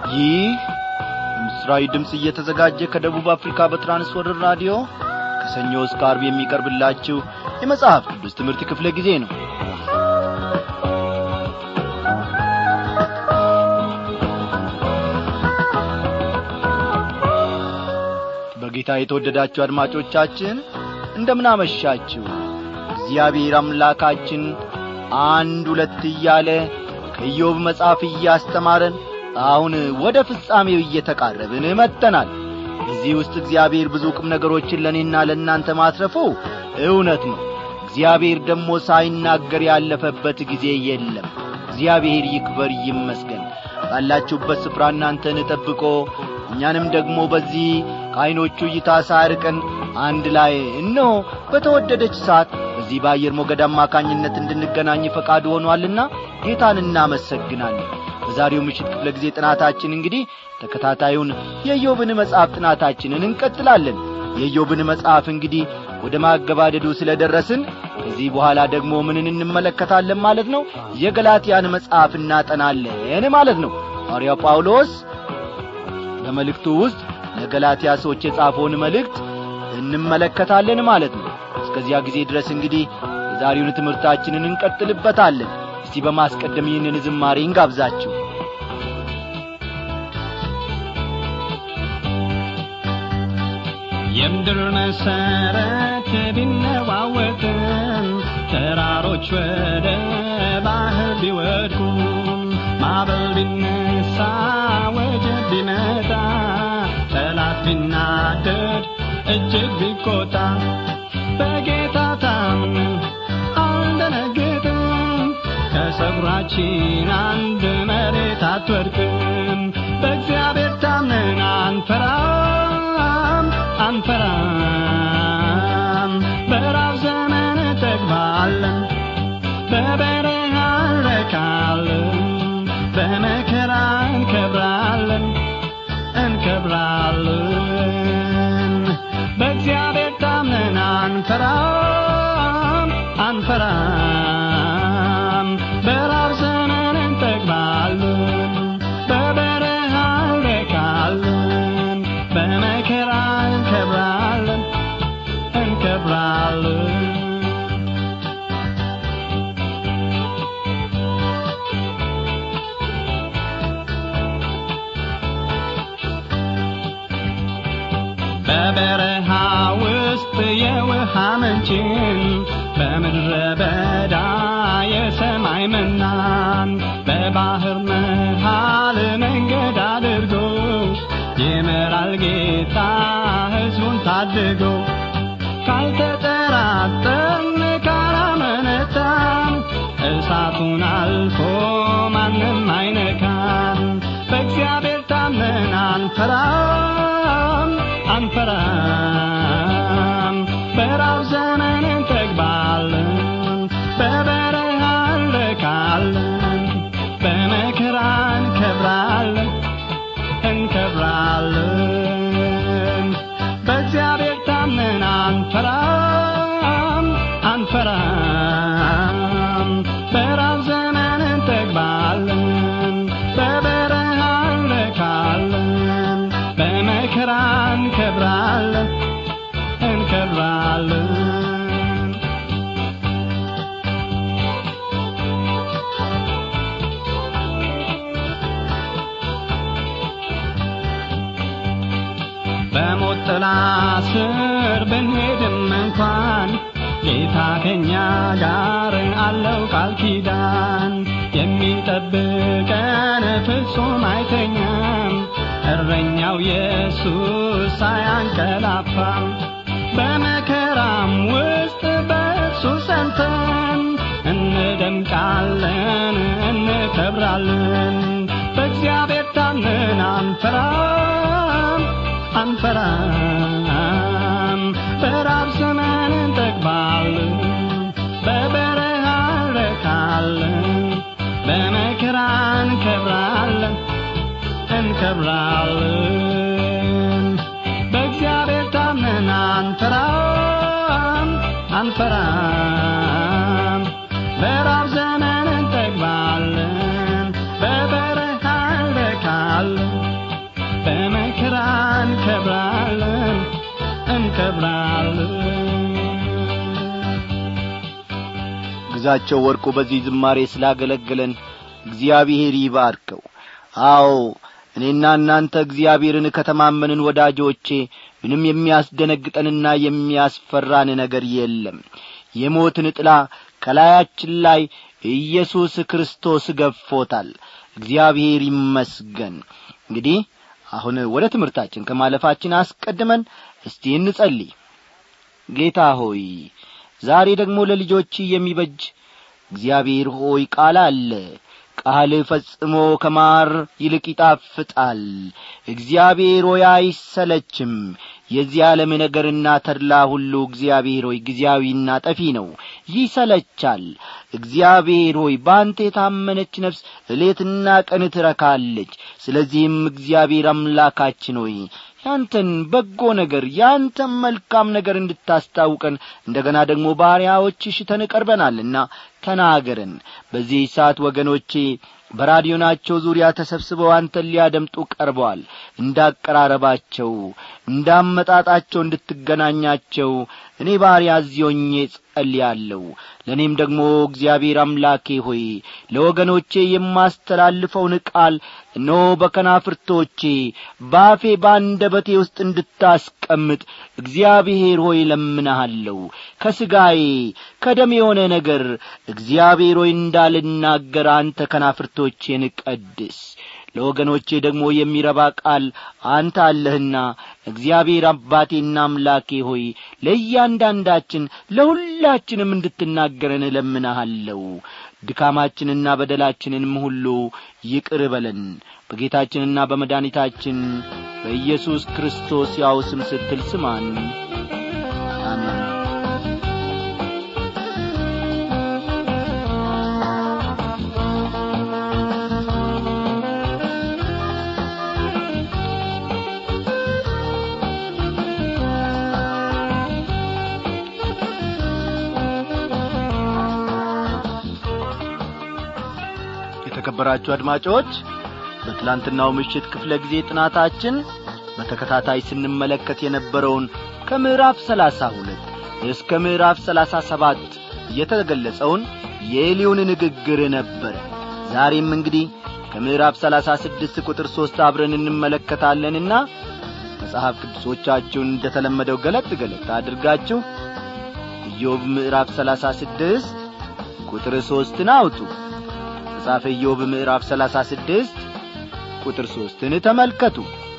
ይህ ምስራዊ ድምፅ እየተዘጋጀ ከደቡብ አፍሪካ በትራንስወርር ራዲዮ ከሰኞ እስከ አርብ የሚቀርብላችሁ የመጽሐፍ ቅዱስ ትምህርት ክፍለ ጊዜ ነው በጌታ የተወደዳችሁ አድማጮቻችን እንደምናመሻችሁ እግዚአብሔር አምላካችን አንድ ሁለት እያለ ከኢዮብ መጽሐፍ እያስተማረን አሁን ወደ ፍጻሜው እየተቃረብን መጥተናል እዚህ ውስጥ እግዚአብሔር ብዙ ቁም ነገሮችን ለእኔና ለእናንተ ማትረፉ እውነት ነው እግዚአብሔር ደግሞ ሳይናገር ያለፈበት ጊዜ የለም እግዚአብሔር ይክበር ይመስገን ባላችሁበት ስፍራ እናንተን ጠብቆ እኛንም ደግሞ በዚህ ከዐይኖቹ እይታ ሳያርቀን አንድ ላይ እነሆ በተወደደች ሰዓት በዚህ በአየር ሞገድ አማካኝነት እንድንገናኝ ፈቃድ ሆኗልና ጌታን እናመሰግናለን በዛሬው ምሽት ክፍለ ጊዜ ጥናታችን እንግዲህ ተከታታዩን የኢዮብን መጽሐፍ ጥናታችንን እንቀጥላለን የኢዮብን መጽሐፍ እንግዲህ ወደ ማገባደዱ ስለ ደረስን ከዚህ በኋላ ደግሞ ምንን እንመለከታለን ማለት ነው የገላትያን መጽሐፍ እናጠናለን ማለት ነው ሐዋርያው ጳውሎስ በመልእክቱ ውስጥ ለገላትያ ሰዎች የጻፈውን መልእክት እንመለከታለን ማለት ነው እስከዚያ ጊዜ ድረስ እንግዲህ የዛሬውን ትምህርታችንን እንቀጥልበታለን እስቲ በማስቀደም ይህንን ዝማሬ እንጋብዛችሁ የምድር መሰረት ቢነዋወጥም ተራሮች ወደ ባህር ቢወድቁም ማዕበል ቢነሳ ወጀብ ቢመጣ ጠላት ቢናደድ እጅግ ቢቆጣ በጌታ ታምነን አልደነግጥም ከጸጉራችን አንድ መሬት አትወድቅም በእግዚአብሔር ታምነን አንፈራም አንፈራም በራብ ዘመን እንጠግባለን በበረሃ እንረካለን በመከራ እንከብራለን እንከብራለን በእግዚአብሔር ታምነን አንፈራም አንፈራም በራብ ዘመን እንጠግባለን በበረሃ እንረካለን በመከራ እንከብራለን እንከብራለን በበረሃ ውስጥ የውሃ ምንጭን በምድረ በዳ የሰማይ መናን በባህር መሃል መንገድ አድርጎ ይመራል ጌታ ሕዝቡን ታድጎ ካልተጠራጠርን ካላመነታን እሳቱን አልፎ ማንም አይነካን በእግዚአብሔር ታምነን አንፈራም አንፈራም በራብ ዘመን እንጠግባለን በበረሃ እንረካለን በመከራ እንከብራለን እንከብራለን በእግዚአብሔር ታምነን አንፈራም አንፈራም በራብ ዘመን እንጠግባለን በበረሃ እንረካለን በመከራ እንከብራለን እንከብራለን በሞት ጥላ ስር ብንሄድም እንኳን ጌታ ከኛ ጋር አለው ቃል ኪዳን የሚጠብቀን ፍጹም አይተኛም እረኛው ኢየሱስ አያንቀላፋም በመከራም ውስጥ በእርሱ ሰልተን እንደምቃለን እንከብራለን በእግዚአብሔር ታምነን አንፈራም አንፈራም በራብ ዘመን እንጠግባለን በበረሃ እንረካለን በመከራ እንከብራለን እንከብራለን በእግዚአብሔር ታምነን አንፈራም አንፈራም በራብ ዘመን እንጠግባለን በበረሃ እንረካለን እንከብራለን ግዛቸው ወርቁ በዚህ ዝማሬ ስላገለገለን እግዚአብሔር ይባርከው አዎ እኔና እናንተ እግዚአብሔርን ከተማመንን ወዳጆቼ ምንም የሚያስደነግጠንና የሚያስፈራን ነገር የለም የሞትን ጥላ ከላያችን ላይ ኢየሱስ ክርስቶስ ገፎታል እግዚአብሔር ይመስገን እንግዲህ አሁን ወደ ትምህርታችን ከማለፋችን አስቀድመን እስቲ እንጸልይ ጌታ ሆይ ዛሬ ደግሞ ለልጆች የሚበጅ እግዚአብሔር ሆይ ቃል አለ ቃል ፈጽሞ ከማር ይልቅ ይጣፍጣል እግዚአብሔር ሆይ አይሰለችም የዚህ ዓለም ነገርና ተድላ ሁሉ እግዚአብሔር ሆይ ጊዜያዊና ጠፊ ነው ይሰለቻል እግዚአብሔር ሆይ በአንተ የታመነች ነፍስ እሌትና ቀን ትረካለች ስለዚህም እግዚአብሔር አምላካችን ሆይ ያንተን በጎ ነገር ያንተን መልካም ነገር እንድታስታውቀን እንደ ገና ደግሞ ባሪያዎችሽ ሽተን ቀርበናልና ተናገረን በዚህ ሰዓት ወገኖቼ በራዲዮናቸው ዙሪያ ተሰብስበው አንተን ሊያደምጡ ቀርበዋል እንዳቀራረባቸው እንዳመጣጣቸው እንድትገናኛቸው እኔ ባሪያ ዚዮኜ ጸልያለሁ ለእኔም ደግሞ እግዚአብሔር አምላኬ ሆይ ለወገኖቼ የማስተላልፈውን ቃል እነሆ በከናፍርቶቼ ባፌ ባንደበቴ ውስጥ እንድታስቀምጥ እግዚአብሔር ሆይ ለምንሃለሁ ከሥጋዬ ከደም የሆነ ነገር እግዚአብሔር ሆይ እንዳልናገር አንተ ከናፍርቶቼን ቀድስ ለወገኖቼ ደግሞ የሚረባ ቃል አንተ አለህና እግዚአብሔር አባቴና አምላኬ ሆይ ለእያንዳንዳችን ለሁላችንም እንድትናገረን እለምንሃለሁ ድካማችንና በደላችንንም ሁሉ ይቅር በለን በጌታችንና በመድኃኒታችን በኢየሱስ ክርስቶስ ያው ስም ስትል ስማን አሜን የተከበራችሁ አድማጮች በትላንትናው ምሽት ክፍለ ጊዜ ጥናታችን በተከታታይ ስንመለከት የነበረውን ከምዕራፍ ሰላሳ ሁለት እስከ ምዕራፍ ሰላሳ ሰባት የተገለጸውን የኤሊውን ንግግር ነበረ ዛሬም እንግዲህ ከምዕራፍ ሰላሳ ስድስት ቁጥር ሦስት አብረን እንመለከታለንና መጽሐፍ ቅዱሶቻችሁን እንደ ተለመደው ገለጥ ገለጥ አድርጋችሁ ኢዮብ ምዕራፍ ሰላሳ ስድስት ቁጥር ሦስትን አውጡ መጽሐፈ ኢዮብ ምዕራፍ ሰላሳ ስድስት ቁጥር ሦስትን ተመልከቱ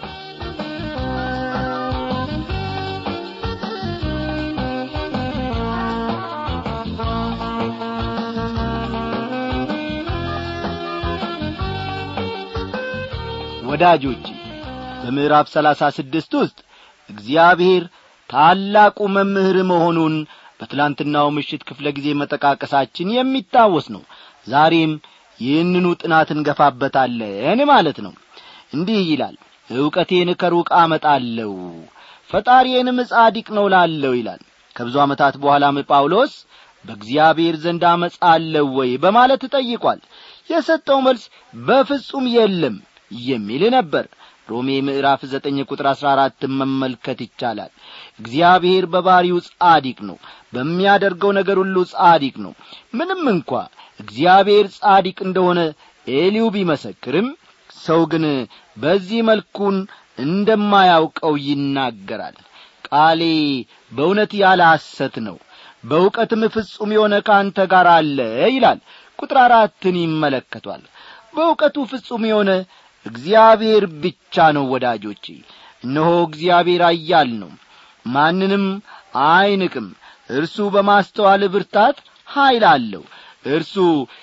ወዳጆቼ በምዕራፍ ሰላሳ ስድስት ውስጥ እግዚአብሔር ታላቁ መምህር መሆኑን በትላንትናው ምሽት ክፍለ ጊዜ መጠቃቀሳችን የሚታወስ ነው ዛሬም ይህንኑ ጥናት እንገፋበታለን ማለት ነው እንዲህ ይላል ዕውቀቴን ከሩቅ አመጣለሁ ፈጣሪዬንም ጻዲቅ ነው ላለው ይላል ከብዙ ዓመታት በኋላም ጳውሎስ በእግዚአብሔር ዘንድ አመፃ አለው ወይ በማለት ጠይቋል የሰጠው መልስ በፍጹም የለም የሚል ነበር ሮሜ ምዕራፍ ዘጠኝ ቁጥር አሥራ አራትን መመልከት ይቻላል እግዚአብሔር በባሪው ጻዲቅ ነው በሚያደርገው ነገር ሁሉ ጻዲቅ ነው ምንም እንኳ እግዚአብሔር ጻዲቅ እንደሆነ ኤሊው ቢመሰክርም ሰው ግን በዚህ መልኩን እንደማያውቀው ይናገራል ቃሌ በእውነት ያለ ሐሰት ነው በእውቀትም ፍጹም የሆነ ከአንተ ጋር አለ ይላል ቁጥር አራትን ይመለከቷል በእውቀቱ ፍጹም የሆነ እግዚአብሔር ብቻ ነው ወዳጆቼ እነሆ እግዚአብሔር አያል ነው ማንንም አይንቅም እርሱ በማስተዋል ብርታት ኀይል አለው እርሱ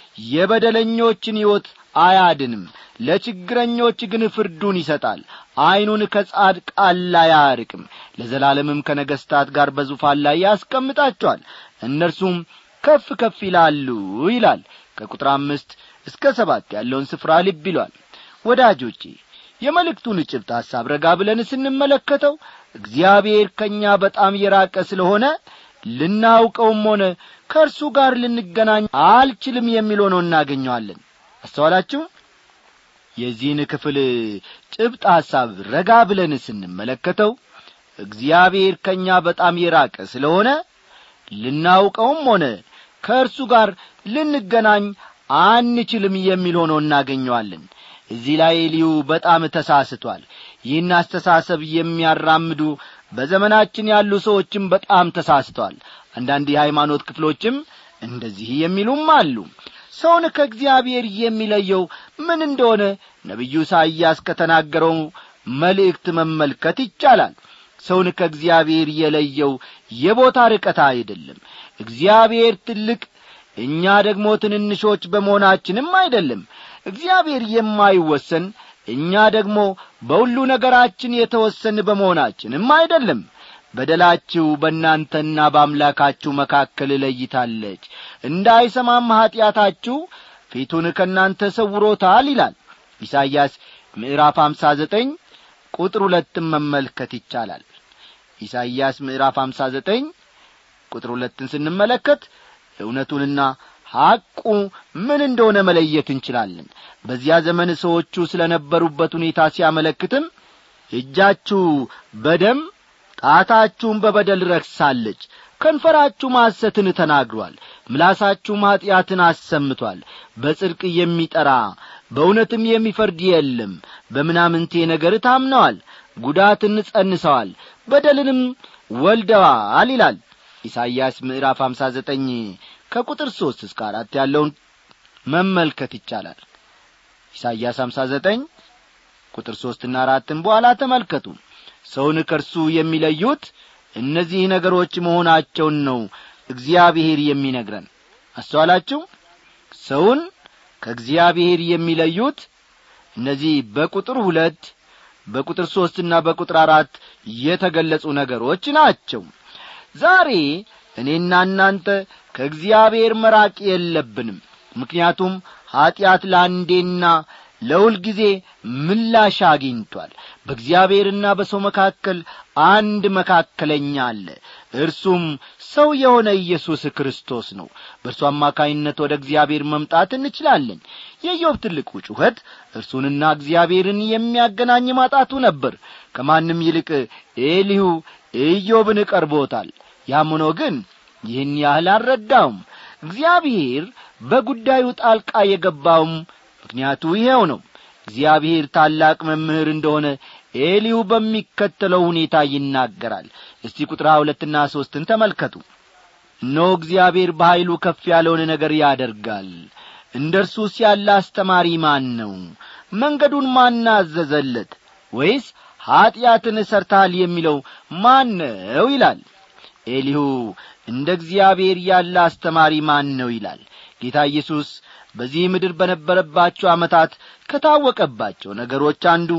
የበደለኞችን ሕይወት አያድንም ለችግረኞች ግን ፍርዱን ይሰጣል ዐይኑን ከጻድቃን ላይ አያርቅም ለዘላለምም ከነገሥታት ጋር በዙፋን ላይ ያስቀምጣቸዋል እነርሱም ከፍ ከፍ ይላሉ ይላል ከቁጥር አምስት እስከ ሰባት ያለውን ስፍራ ልብ ይሏል ወዳጆቼ የመልእክቱን ጭብጥ ሐሳብ ረጋ ብለን ስንመለከተው እግዚአብሔር ከእኛ በጣም የራቀ ስለሆነ ልናውቀውም ሆነ ከእርሱ ጋር ልንገናኝ አልችልም የሚል ሆኖ እናገኘዋለን አስተዋላችሁ የዚህን ክፍል ጭብጥ ሐሳብ ረጋ ብለን ስንመለከተው እግዚአብሔር ከእኛ በጣም የራቀ ስለሆነ ልናውቀውም ሆነ ከእርሱ ጋር ልንገናኝ አንችልም የሚል ሆኖ እናገኘዋለን እዚህ ላይ ኤልዩ በጣም ተሳስቷል ይህን አስተሳሰብ የሚያራምዱ በዘመናችን ያሉ ሰዎችም በጣም ተሳስተዋል አንዳንድ የሃይማኖት ክፍሎችም እንደዚህ የሚሉም አሉ ሰውን ከእግዚአብሔር የሚለየው ምን እንደሆነ ነቢዩ ኢሳይያስ ከተናገረው መልእክት መመልከት ይቻላል ሰውን ከእግዚአብሔር የለየው የቦታ ርቀት አይደለም እግዚአብሔር ትልቅ እኛ ደግሞ ትንንሾች በመሆናችንም አይደለም እግዚአብሔር የማይወሰን እኛ ደግሞ በሁሉ ነገራችን የተወሰን በመሆናችንም አይደለም በደላችሁ በእናንተና በአምላካችሁ መካከል እለይታለች እንዳይሰማም ኀጢአታችሁ ፊቱን ከእናንተ ሰውሮታል ይላል ኢሳይያስ ምዕራፍ አምሳ ዘጠኝ ቁጥር ሁለትን መመልከት ይቻላል ኢሳይያስ ምዕራፍ አምሳ ዘጠኝ ቁጥር ሁለትን ስንመለከት እውነቱንና ሐቁ ምን እንደሆነ መለየት እንችላለን በዚያ ዘመን ሰዎቹ ስለ ነበሩበት ሁኔታ ሲያመለክትም እጃችሁ በደም ጣታችሁም በበደል ረክሳለች ከንፈራችሁ ማሰትን ተናግሯል ምላሳችሁም ኀጢአትን አሰምቷል በጽድቅ የሚጠራ በእውነትም የሚፈርድ የለም በምናምንቴ ነገር ታምነዋል ጉዳትን ጸንሰዋል በደልንም ወልደዋል ይላል ኢሳይያስ ምዕራፍ አምሳ ዘጠኝ ከቁጥር ሦስት እስከ አራት ያለውን መመልከት ይቻላል ኢሳይያስ አምሳ ዘጠኝ ቁጥር ሦስትና አራትን በኋላ ተመልከቱ ሰውን ከእርሱ የሚለዩት እነዚህ ነገሮች መሆናቸውን ነው እግዚአብሔር የሚነግረን አስተዋላችሁ ሰውን ከእግዚአብሔር የሚለዩት እነዚህ በቁጥር ሁለት በቁጥር ሦስትና በቁጥር አራት የተገለጹ ነገሮች ናቸው ዛሬ እኔና እናንተ ከእግዚአብሔር መራቅ የለብንም ምክንያቱም ኀጢአት ለአንዴና ለሁል ጊዜ ምላሽ አግኝቷል በእግዚአብሔርና በሰው መካከል አንድ መካከለኛ አለ እርሱም ሰው የሆነ ኢየሱስ ክርስቶስ ነው በእርሱ አማካይነት ወደ እግዚአብሔር መምጣት እንችላለን የኢዮብ ትልቁ ጩኸት እርሱንና እግዚአብሔርን የሚያገናኝ ማጣቱ ነበር ከማንም ይልቅ ኤሊሁ ኢዮብን ቀርቦታል ያም ሆኖ ግን ይህን ያህል አልረዳውም እግዚአብሔር በጉዳዩ ጣልቃ የገባውም ምክንያቱ ይኸው ነው እግዚአብሔር ታላቅ መምህር እንደሆነ ኤሊሁ በሚከተለው ሁኔታ ይናገራል እስቲ ቁጥር ሁለትና ሦስትን ተመልከቱ እነሆ እግዚአብሔር በኀይሉ ከፍ ያለውን ነገር ያደርጋል እንደ እርሱስ ያለ አስተማሪ ማን ነው መንገዱን ማን አዘዘለት ወይስ ኀጢአትን ሰርታል የሚለው ማን ነው ይላል ኤሊሁ እንደ እግዚአብሔር ያለ አስተማሪ ማን ነው ይላል ጌታ ኢየሱስ በዚህ ምድር በነበረባቸው ዓመታት ከታወቀባቸው ነገሮች አንዱ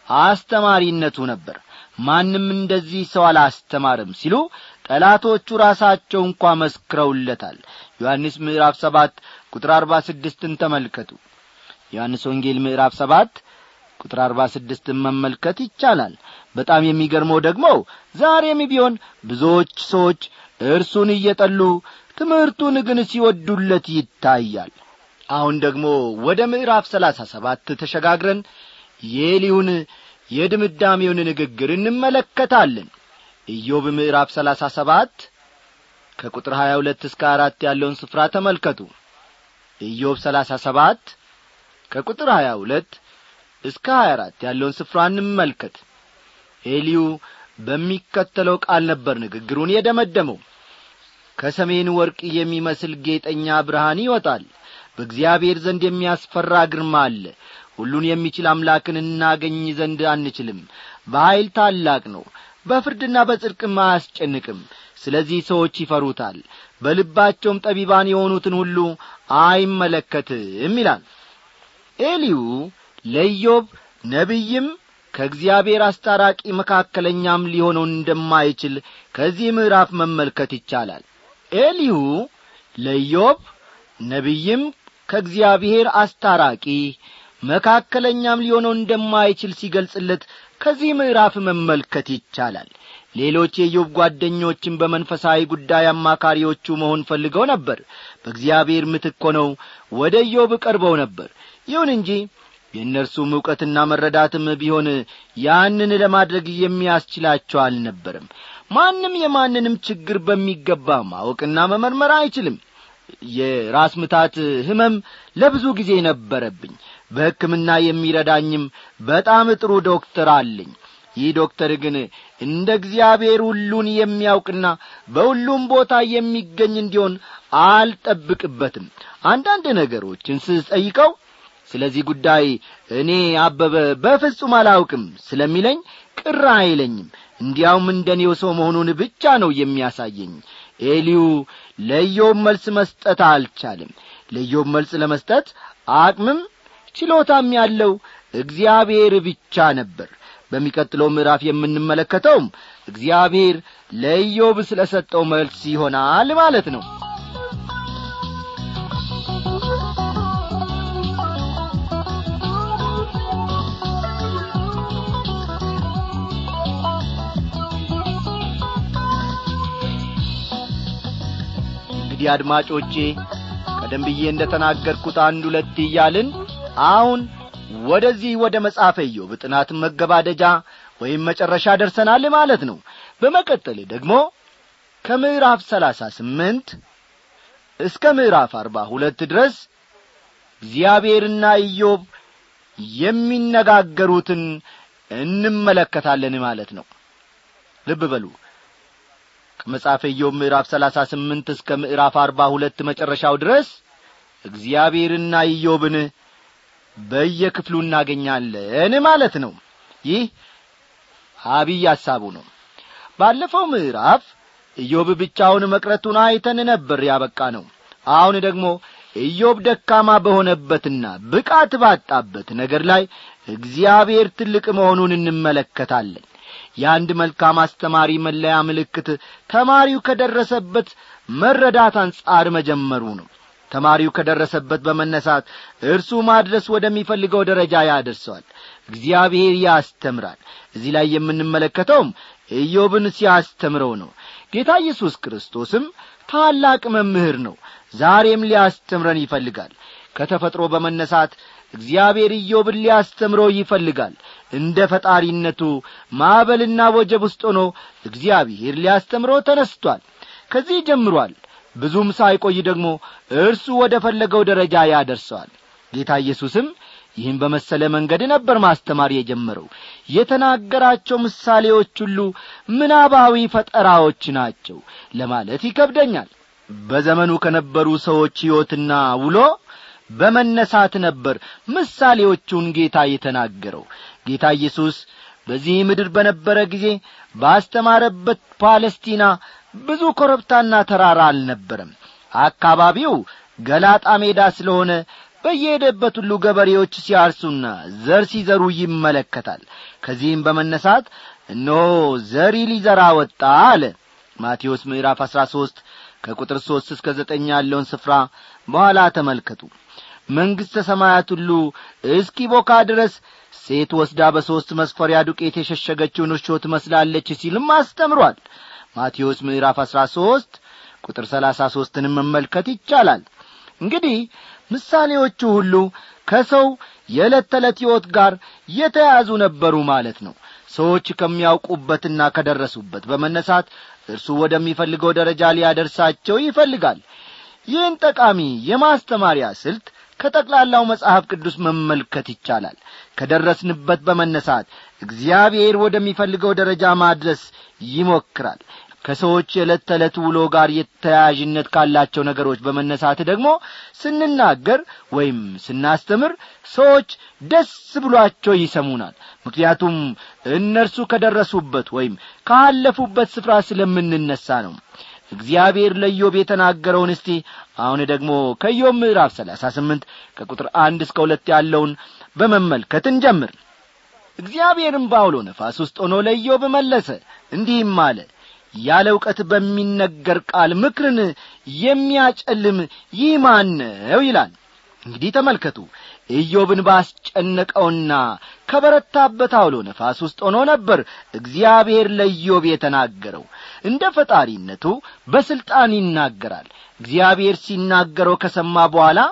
አስተማሪነቱ ነበር ማንም እንደዚህ ሰው አላስተማርም ሲሉ ጠላቶቹ ራሳቸው እንኳ መስክረውለታል ዮሐንስ ምዕራፍ ሰባት ቁጥር አርባ ስድስትን ተመልከቱ ዮሐንስ ወንጌል ምዕራፍ ሰባት ቁጥር አርባ ስድስትን መመልከት ይቻላል በጣም የሚገርመው ደግሞ ዛሬም ቢሆን ብዙዎች ሰዎች እርሱን እየጠሉ ትምህርቱን ግን ሲወዱለት ይታያል አሁን ደግሞ ወደ ምዕራፍ ሰላሳ ሰባት ተሸጋግረን የኤሊውን የድምዳሜውን ንግግር እንመለከታለን ኢዮብ ምዕራፍ ሰላሳ ሰባት ከቁጥር ሀያ ሁለት እስከ አራት ያለውን ስፍራ ተመልከቱ ኢዮብ ሰላሳ ሰባት ከቁጥር ሀያ ሁለት እስከ ሀያ አራት ያለውን ስፍራ እንመልከት ኤሊዩ በሚከተለው ቃል ነበር ንግግሩን የደመደመው ከሰሜን ወርቅ የሚመስል ጌጠኛ ብርሃን ይወጣል በእግዚአብሔር ዘንድ የሚያስፈራ ግርማ አለ ሁሉን የሚችል አምላክን እናገኝ ዘንድ አንችልም በኀይል ታላቅ ነው በፍርድና በጽድቅም አያስጨንቅም ስለዚህ ሰዎች ይፈሩታል በልባቸውም ጠቢባን የሆኑትን ሁሉ አይመለከትም ይላል ኤሊዩ ለኢዮብ ነቢይም ከእግዚአብሔር አስታራቂ መካከለኛም ሊሆነው እንደማይችል ከዚህ ምዕራፍ መመልከት ይቻላል ኤሊሁ ለኢዮብ ነቢይም ከእግዚአብሔር አስታራቂ መካከለኛም ሊሆነው እንደማይችል ሲገልጽለት ከዚህ ምዕራፍ መመልከት ይቻላል ሌሎች የኢዮብ ጓደኞችን በመንፈሳዊ ጉዳይ አማካሪዎቹ መሆን ፈልገው ነበር በእግዚአብሔር ምትክ ሆነው ወደ ኢዮብ ቀርበው ነበር ይሁን እንጂ የእነርሱም ዕውቀትና መረዳትም ቢሆን ያንን ለማድረግ የሚያስችላቸው አልነበረም ማንም የማንንም ችግር በሚገባ ማወቅና መመርመር አይችልም የራስ ምታት ህመም ለብዙ ጊዜ ነበረብኝ በሕክምና የሚረዳኝም በጣም ጥሩ ዶክተር አለኝ ይህ ዶክተር ግን እንደ እግዚአብሔር ሁሉን የሚያውቅና በሁሉም ቦታ የሚገኝ እንዲሆን አልጠብቅበትም አንዳንድ ነገሮችን ስጠይቀው ስለዚህ ጉዳይ እኔ አበበ በፍጹም አላውቅም ስለሚለኝ ቅር አይለኝም እንዲያውም እንደ ኔው ሰው መሆኑን ብቻ ነው የሚያሳየኝ ኤሊዩ ለኢዮብ መልስ መስጠት አልቻለም ለኢዮብ መልስ ለመስጠት አቅምም ችሎታም ያለው እግዚአብሔር ብቻ ነበር በሚቀጥለው ምዕራፍ የምንመለከተውም እግዚአብሔር ለኢዮብ ስለ ሰጠው መልስ ይሆናል ማለት ነው እንግዲህ አድማጮቼ ቀደም ብዬ እንደ ተናገርኩት አንድ ሁለት እያልን አሁን ወደዚህ ወደ መጽሐፈ ኢዮብ ጥናት መገባደጃ ወይም መጨረሻ ደርሰናል ማለት ነው በመቀጠል ደግሞ ከምዕራፍ ሰላሳ ስምንት እስከ ምዕራፍ አርባ ሁለት ድረስ እግዚአብሔርና ኢዮብ የሚነጋገሩትን እንመለከታለን ማለት ነው ልብ በሉ ከመጽሐፈ ኢዮብ ምዕራፍ ሰላሳ ስምንት እስከ ምዕራፍ አርባ ሁለት መጨረሻው ድረስ እግዚአብሔርና ኢዮብን በየክፍሉ እናገኛለን ማለት ነው ይህ አብይ ሐሳቡ ነው ባለፈው ምዕራፍ ኢዮብ ብቻውን መቅረቱን አይተን ነበር ያበቃ ነው አሁን ደግሞ ኢዮብ ደካማ በሆነበትና ብቃት ባጣበት ነገር ላይ እግዚአብሔር ትልቅ መሆኑን እንመለከታለን የአንድ መልካም አስተማሪ መለያ ምልክት ተማሪው ከደረሰበት መረዳት አንጻር መጀመሩ ነው ተማሪው ከደረሰበት በመነሳት እርሱ ማድረስ ወደሚፈልገው ደረጃ ያደርሰዋል እግዚአብሔር ያስተምራል እዚህ ላይ የምንመለከተውም ኢዮብን ሲያስተምረው ነው ጌታ ኢየሱስ ክርስቶስም ታላቅ መምህር ነው ዛሬም ሊያስተምረን ይፈልጋል ከተፈጥሮ በመነሳት እግዚአብሔር ኢዮብን ሊያስተምረው ይፈልጋል እንደ ፈጣሪነቱ ማዕበልና ወጀብ ውስጥ ሆኖ እግዚአብሔር ሊያስተምረው ተነስቷል ከዚህ ጀምሯል ብዙም ሳይቆይ ደግሞ እርሱ ወደ ፈለገው ደረጃ ያደርሰዋል ጌታ ኢየሱስም ይህን በመሰለ መንገድ ነበር ማስተማር የጀመረው የተናገራቸው ምሳሌዎች ሁሉ ምናባዊ ፈጠራዎች ናቸው ለማለት ይከብደኛል በዘመኑ ከነበሩ ሰዎች ሕይወትና ውሎ በመነሳት ነበር ምሳሌዎቹን ጌታ የተናገረው ጌታ ኢየሱስ በዚህ ምድር በነበረ ጊዜ ባስተማረበት ፓለስቲና ብዙ ኮረብታና ተራራ አልነበረም አካባቢው ገላጣ ሜዳ ስለሆነ በየሄደበት ሁሉ ገበሬዎች ሲያርሱና ዘር ሲዘሩ ይመለከታል ከዚህም በመነሳት እነሆ ዘሪ ሊዘራ ወጣ አለ ማቴዎስ ምዕራፍ አሥራ ሦስት ከቁጥር ሦስት እስከ ዘጠኝ ያለውን ስፍራ በኋላ ተመልከቱ መንግሥተ ሰማያት ሁሉ እስኪ ቦካ ድረስ ሴት ወስዳ በሦስት መስፈሪያ ዱቄት የሸሸገችውን እርሾ ትመስላለች ሲልም አስተምሯል ማቴዎስ ምዕራፍ አሥራ ሦስት ቁጥር ሰላሳ ሦስትንም መመልከት ይቻላል እንግዲህ ምሳሌዎቹ ሁሉ ከሰው የዕለት ተዕለት ሕይወት ጋር የተያዙ ነበሩ ማለት ነው ሰዎች ከሚያውቁበትና ከደረሱበት በመነሳት እርሱ ወደሚፈልገው ደረጃ ሊያደርሳቸው ይፈልጋል ይህን ጠቃሚ የማስተማሪያ ስልት ከጠቅላላው መጽሐፍ ቅዱስ መመልከት ይቻላል ከደረስንበት በመነሳት እግዚአብሔር ወደሚፈልገው ደረጃ ማድረስ ይሞክራል ከሰዎች የዕለት ተዕለት ውሎ ጋር የተያያዥነት ካላቸው ነገሮች በመነሳት ደግሞ ስንናገር ወይም ስናስተምር ሰዎች ደስ ብሏቸው ይሰሙናል ምክንያቱም እነርሱ ከደረሱበት ወይም ካለፉበት ስፍራ ስለምንነሳ ነው እግዚአብሔር ለኢዮብ የተናገረውን እስቲ አሁን ደግሞ ከኢዮብ ምዕራፍ ሰላሳ ስምንት ከቁጥር አንድ እስከ ሁለት ያለውን በመመልከት እንጀምር እግዚአብሔርም ባውሎ ነፋስ ውስጥ ሆኖ ለኢዮብ መለሰ እንዲህም አለ ያለ እውቀት በሚነገር ቃል ምክርን የሚያጨልም ይህ ማን ነው ይላል እንግዲህ ተመልከቱ ኢዮብን ባስጨነቀውና ከበረታበት አውሎ ነፋስ ውስጥ ሆኖ ነበር እግዚአብሔር ለኢዮብ የተናገረው እንደ ፈጣሪነቱ በሥልጣን ይናገራል እግዚአብሔር ሲናገረው ከሰማ በኋላ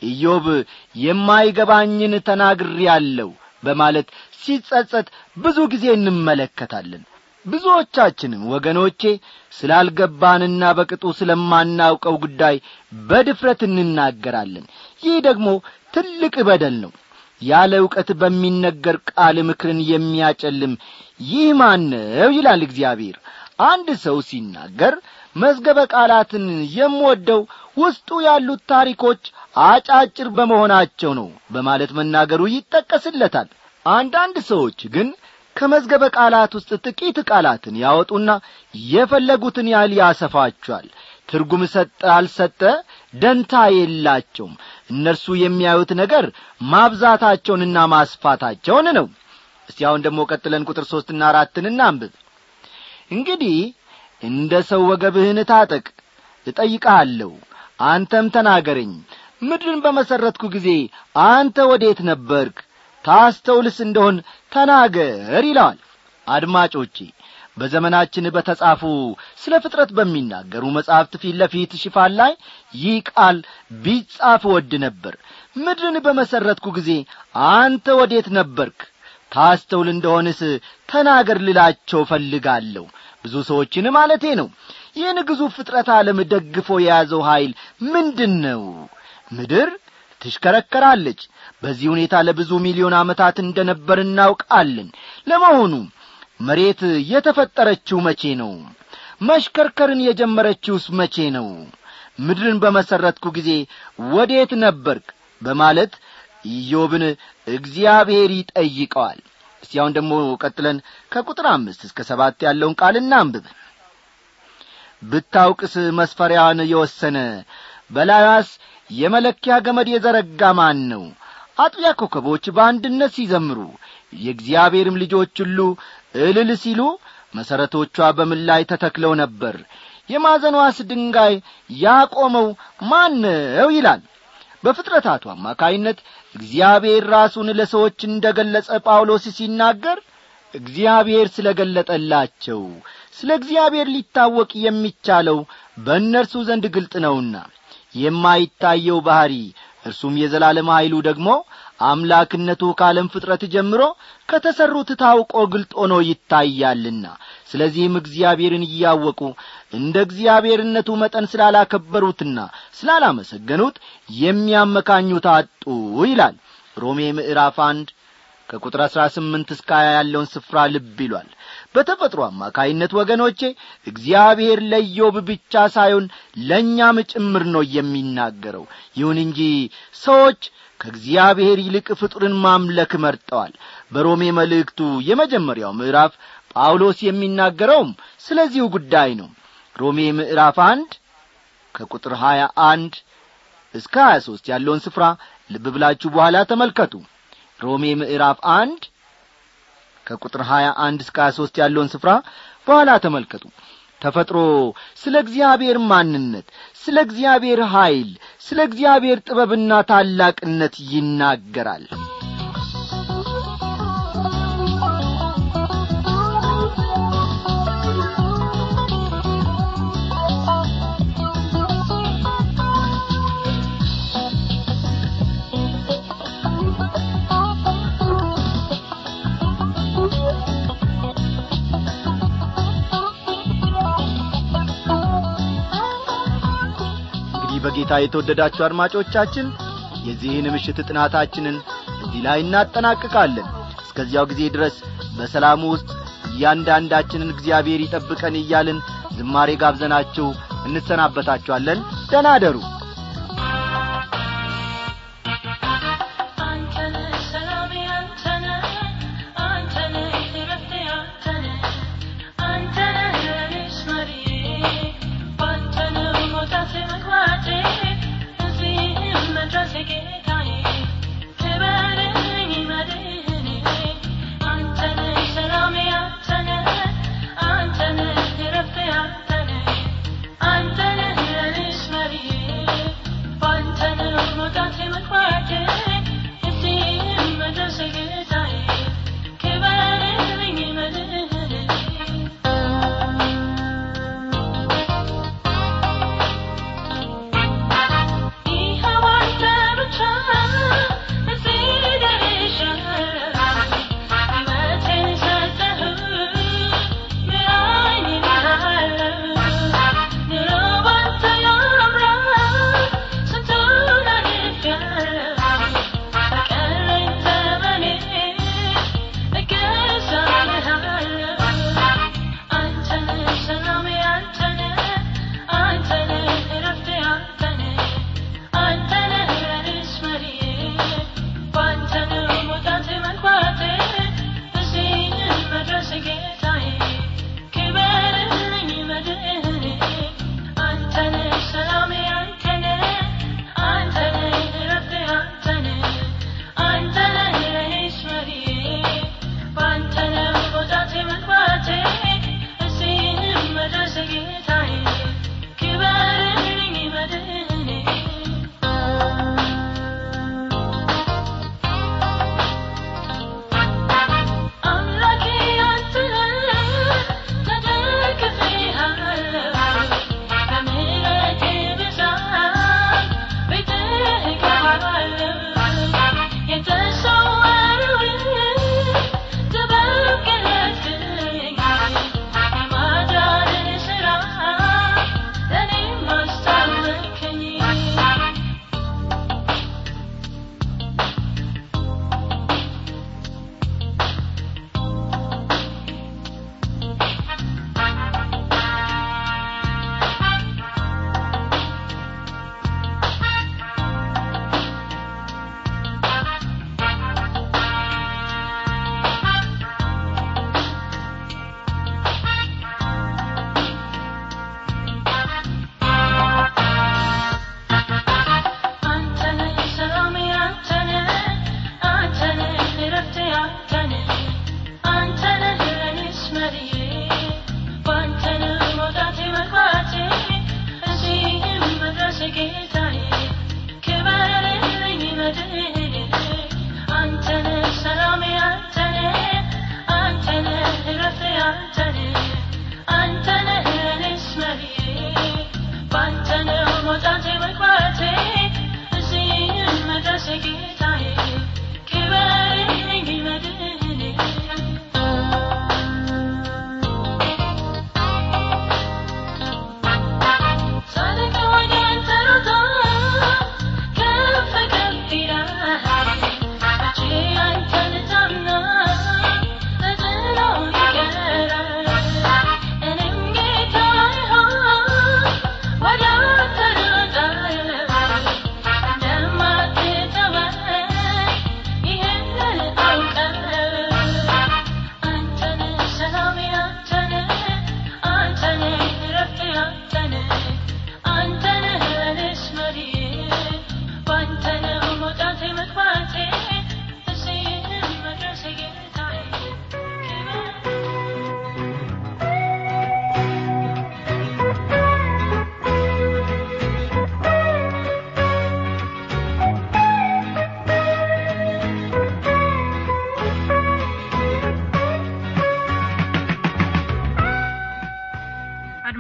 ኢዮብ የማይገባኝን ተናግሬአለሁ በማለት ሲጸጸት ብዙ ጊዜ እንመለከታለን ብዙዎቻችንም ወገኖቼ ስላልገባንና በቅጡ ስለማናውቀው ጉዳይ በድፍረት እንናገራለን ይህ ደግሞ ትልቅ በደል ነው ያለ ዕውቀት በሚነገር ቃል ምክርን የሚያጨልም ይህ ማን ነው ይላል እግዚአብሔር አንድ ሰው ሲናገር መዝገበ ቃላትን የምወደው ውስጡ ያሉት ታሪኮች አጫጭር በመሆናቸው ነው በማለት መናገሩ ይጠቀስለታል አንዳንድ ሰዎች ግን ከመዝገበ ቃላት ውስጥ ጥቂት ቃላትን ያወጡና የፈለጉትን ያህል ያሰፋቸዋል ትርጉም ሰጠ አልሰጠ ደንታ የላቸውም እነርሱ የሚያዩት ነገር ማብዛታቸውንና ማስፋታቸውን ነው እስቲ አሁን ደግሞ ቀጥለን ቁጥር ሦስትና አራትን እናንብብ እንግዲህ እንደ ሰው ወገብህን ታጠቅ እጠይቅሃለሁ አንተም ተናገረኝ ምድርን በመሠረትኩ ጊዜ አንተ ወዴት ነበርክ ታስተውልስ እንደሆን ተናገር ይለዋል አድማጮቼ በዘመናችን በተጻፉ ስለ ፍጥረት በሚናገሩ መጻሕፍት ፊት ለፊት ሽፋን ላይ ይህ ቃል ቢጻፍ ወድ ነበር ምድርን በመሠረትኩ ጊዜ አንተ ወዴት ነበርክ ታስተውል እንደሆንስ ተናገር ልላቸው ፈልጋለሁ ብዙ ሰዎችን ማለቴ ነው ይህን ግዙፍ ፍጥረት ዓለም ደግፎ የያዘው ኀይል ምንድን ነው ምድር ትሽከረከራለች በዚህ ሁኔታ ለብዙ ሚሊዮን ዓመታት እንደ ነበር እናውቃለን ለመሆኑ መሬት የተፈጠረችው መቼ ነው መሽከርከርን የጀመረችውስ መቼ ነው ምድርን በመሠረትኩ ጊዜ ወዴት ነበርክ በማለት ኢዮብን እግዚአብሔር ይጠይቀዋል እስቲ አሁን ደግሞ ቀጥለን ከቁጥር አምስት እስከ ሰባት ያለውን ቃል እናንብብ ብታውቅስ መስፈሪያዋን የወሰነ በላያስ የመለኪያ ገመድ የዘረጋ ማን ነው አጥቢያ ኮከቦች በአንድነት ሲዘምሩ የእግዚአብሔርም ልጆች ሁሉ እልል ሲሉ መሠረቶቿ በምን ላይ ተተክለው ነበር የማዘኗስ ድንጋይ ያቆመው ማን ነው ይላል በፍጥረታቱ አማካይነት እግዚአብሔር ራሱን ለሰዎች እንደ ገለጸ ጳውሎስ ሲናገር እግዚአብሔር ስለ ገለጠላቸው ስለ እግዚአብሔር ሊታወቅ የሚቻለው በእነርሱ ዘንድ ግልጥ ነውና የማይታየው ባሕሪ እርሱም የዘላለም ኀይሉ ደግሞ አምላክነቱ ከዓለም ፍጥረት ጀምሮ ከተሠሩት ታውቆ ግልጥ ሆኖ ይታያልና ስለዚህም እግዚአብሔርን እያወቁ እንደ እግዚአብሔርነቱ መጠን ስላላከበሩትና ስላላመሰገኑት የሚያመካኙት አጡ ይላል ሮሜ ምዕራፍ አንድ ከቁጥር አሥራ ስምንት እስከ ሀያ ያለውን ስፍራ ልብ ይሏል በተፈጥሮ አማካይነት ወገኖቼ እግዚአብሔር ለዮብ ብቻ ሳይሆን ለእኛም ጭምር ነው የሚናገረው ይሁን እንጂ ሰዎች ከእግዚአብሔር ይልቅ ፍጡርን ማምለክ መርጠዋል በሮሜ መልእክቱ የመጀመሪያው ምዕራፍ ጳውሎስ የሚናገረውም ስለዚሁ ጉዳይ ነው ሮሜ ምዕራፍ አንድ ከቁጥር ሀያ አንድ እስከ ሀያ ሦስት ያለውን ስፍራ ልብ ብላችሁ በኋላ ተመልከቱ ሮሜ ምዕራፍ አንድ ከቁጥር ሀያ አንድ እስከ ሀያ ሦስት ያለውን ስፍራ በኋላ ተመልከቱ ተፈጥሮ ስለ እግዚአብሔር ማንነት ስለ እግዚአብሔር ኀይል ስለ እግዚአብሔር ጥበብና ታላቅነት ይናገራል እንግዲህ በጌታ የተወደዳችሁ አድማጮቻችን የዚህን ምሽት ጥናታችንን እዚህ ላይ እናጠናቅቃለን እስከዚያው ጊዜ ድረስ በሰላሙ ውስጥ እያንዳንዳችንን እግዚአብሔር ይጠብቀን እያልን ዝማሬ ጋብዘናችሁ እንሰናበታችኋለን ደህና አደሩ አንተነህ ሰላሜ አንተነህ አንተነህ እረፍቴ አንተነህ አንተነህ ለእኔስ መሪዬ ባንተነህ መውጣቴ መግባቴ እዚህም መድረሴ ጌታዬ ክበረኝ መድህኔ አንተነህ ሰላሜ አንተነህ አንተነህ እረፍቴ አንተነህ አንተነህ ለእኔስ መሪዬ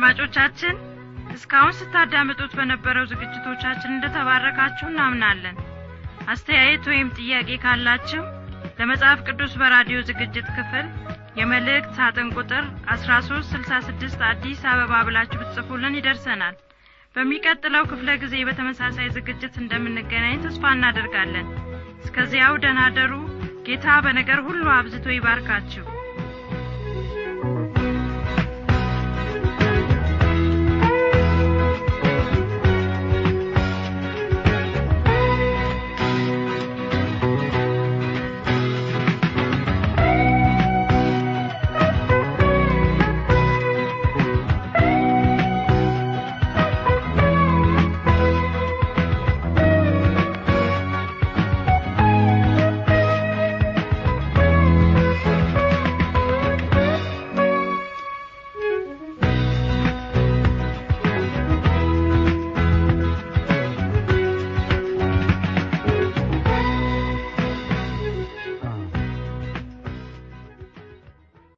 አድማጮቻችን እስካሁን ስታዳምጡት በነበረው ዝግጅቶቻችን እንደተባረካችሁ እናምናለን አስተያየት ወይም ጥያቄ ካላችሁ ለመጽሐፍ ቅዱስ በራዲዮ ዝግጅት ክፍል የመልእክት ሳጥን ቁጥር 1366 አዲስ አበባ ብላችሁ ብትጽፉልን ይደርሰናል በሚቀጥለው ክፍለ ጊዜ በተመሳሳይ ዝግጅት እንደምንገናኝ ተስፋ እናደርጋለን እስከዚያው ደናደሩ ጌታ በነገር ሁሉ አብዝቶ ይባርካችሁ